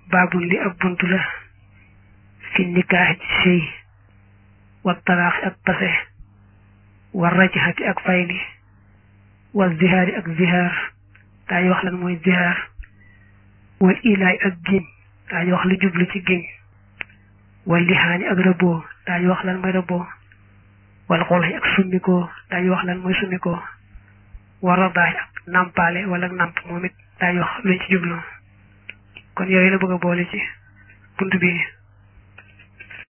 baabul li ab bunt la fi nikaax ci sëy wa talaaxi ak pase wa rajxati ak fayli wa zihaari ak zihaar daañu wax lan mooy zihaar wal ilaay ak giñ daañu wax lu jublu ci giñ wal lixaani ak rëbboo daañu wax lan mooy rëbboo wal xulaxi ak summikoo daañu wax lan mooy summikoo war radaax ak nàmpaale wala nàmp moom it daañu wax luñ ci jublu kon yooyu la bëgg a boole ci bunt bi